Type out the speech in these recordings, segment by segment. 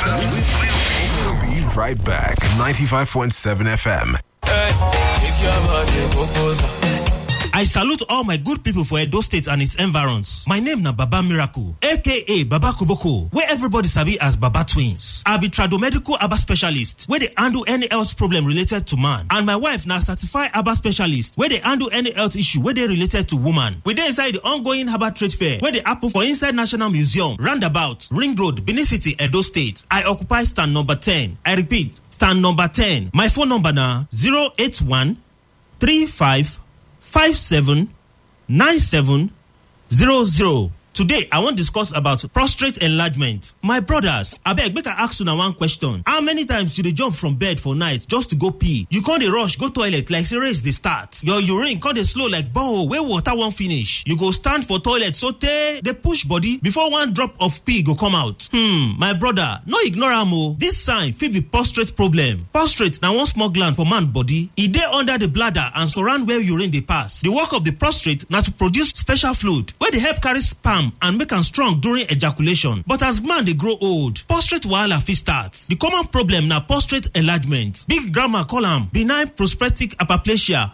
We'll be right back. 95.7 FM. I salute all my good people for Edo State and its environs. My name na Baba Miracle, aka Baba Kuboko, where everybody sabi as Baba Twins. I be tradomedical Aba specialist, where they handle any health problem related to man. And my wife na certified Aba specialist, where they handle any health issue where they related to woman. We dey inside the ongoing Herbal Trade Fair, where they happen for inside National Museum, Roundabout, Ring Road, Benin City, Edo State. I occupy stand number 10. I repeat, stand number 10. My phone number na 081 35 57 97 00. Today, I wan discuss about prostate enlargement. My brothers, abeg make I ask una one question. How many times you dey jump from bed for night just to go pee? You con dey rush go toilet like say race dey start. Your urine con dey slow like borehole wey water wan finish. You go stand for toilet sotey dey push body before one drop of pee go come out. Hmm, my brother, no ignore am o. This sign fit be prostate problem. Prostate na one small gland for man body. E dey under the bladder and surround where urine dey pass. The work of the prostate na to produce special fluid wey dey help carry sperm and make am strong during ejaculation but as man dey grow old prostate wahala fit start the common problem na prostate enlargement big grandma call am benign prostatic hyperplasia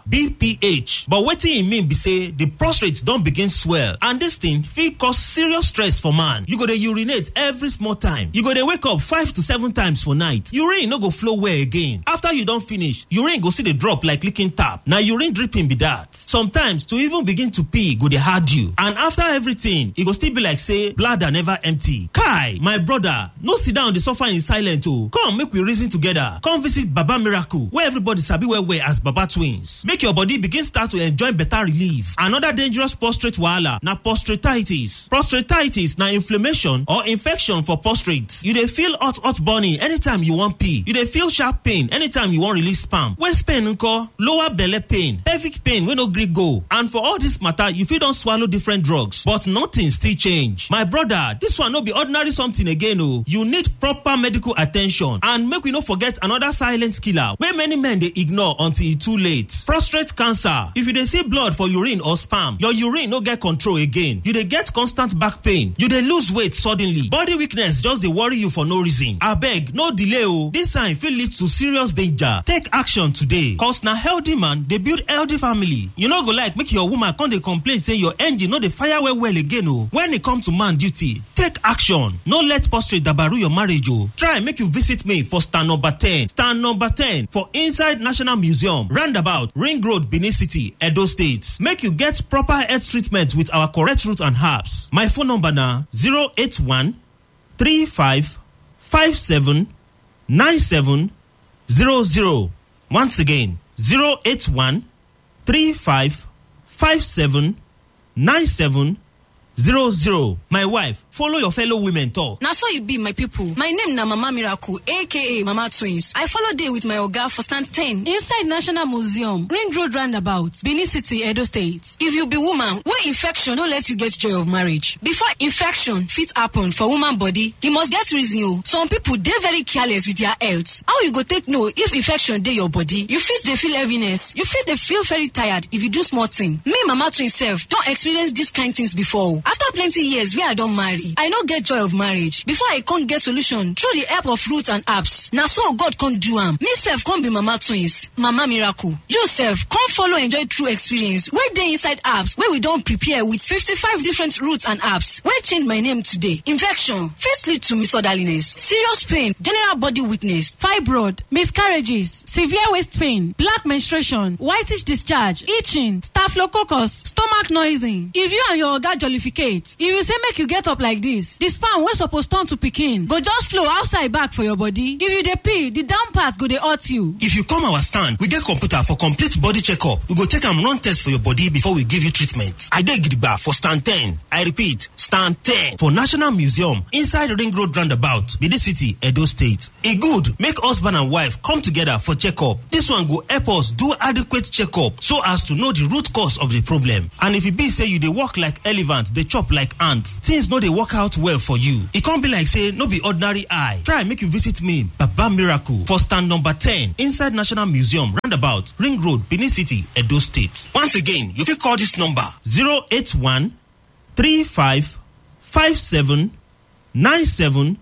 bph but wetin e mean be say the prostate don begin swell and dis thing fit cause serious stress for man you go dey urinate every small time you go dey wake up five to seven times for night urine no go flow well again after you don finish urine go still dey drop like leaking tap na urine dripping be that sometimes to even begin to pee go dey hard you and after everything e go still be like say bladder never empty kai my brother no sit down dey suffer in silence o come make we reason together come visit baba miracle wey everybody sabi well well as baba twins make your body begin start to enjoy better relief another dangerous prostate wahala na prostatitis prostatitis na inflammation or infection for prostate you dey feel hot hot burning anytime you wan pee you dey feel sharp pain anytime you wan release sperm waist pain nko lower belle pain pelvic pain wey no gree go and for all this matter you fit don swallow different drugs but nothing still change my brother this one no be ordinary something again o you need proper medical attention and make we no forget another silent killer wey many men dey ignore until e too late prostate cancer if you dey see blood for urine or sperm your urine no get control again you dey get constant back pain you dey lose weight suddenly body weakness just dey worry you for no reason abeg no delay o this sign fit lead to serious danger take action today cause na healthy man dey build healthy family you no go like make your woman come dey complain say your engine no dey fire well well again o when e come to man duty take action no let prostate dabaru your marriage o try make you visit me for stand number ten stand number ten for inside national museum roundabout ring road benin city edo state make you get proper health treatment with our correct root and herbs my phone number na zero eight one three five five seven nine seven zero zero once again zero eight one three five five seven nine seven zero zero my wife follow your fellow women talk. na so e be my pipo my name na mama miracle aka mama twins i follow dey with my oga for stand 10 inside national museum ring road roundabout benin city edo state if you be woman wey infection no let you get joy of marriage before infection fit happen for woman body e must get reason o some pipo dey very careless with their health how you go take know if infection dey your body you fit dey feel heaviness you fit dey feel very tired if you do small thing me mama twins sef don experience dis kind things before o after plenty years wey i don marry i no get joy of marriage before i con get solution through the help of fruit and herbs na so god con do am me sef con be mama twins mama miracle you sef con follow enjoy true experience wey dey inside herbs wey we don prepare with fifty-five different roots and herbs wey change my name today infection fit lead to misorderliness serious pain general body weakness fibroid miscarriages severe waist pain black menstruation whitish discharge itching staphylococcus stomach noising if you and your oga jollificate if you say make you get up like this the sperm wey suppose turn to pikin go just flow outside back for your body if you dey pee the down part go dey hurt you. if you come our stand we get computer for complete body checkup we go take am run test for your body before we give you treatment i dey gidigba for stand ten i repeat stand ten for national museum inside ring road roundabout benin city edo state e good make husband and wife come together for checkup this one go help us do adequate checkup so as to know the root cause of the problem and if e be say you dey work like elephant dey chop like ant things no dey work out well for you e come be like say no be ordinary eye try make you visit me baba miracle for stand number ten inside national museum roundabout ring road benin city edo state once again you fit call this number zero eight one three five five seven nine seven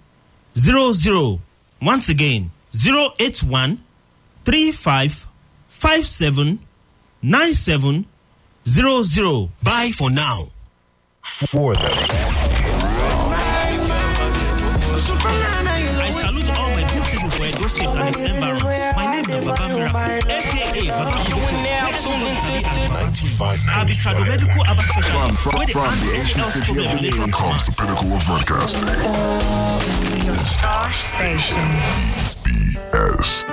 00. Once again, 081 35 57 97 00. Bye for now. For them. I salute all my good people for Edo State and its environs. My name is Baba Miracle, aka Baba Kiboko. 95 I'll be tradomedical Abba specialist. From, where they from handle the any ancient health city problem of related Leon to comes the pinnacle of broadcasting. Your star station. BS.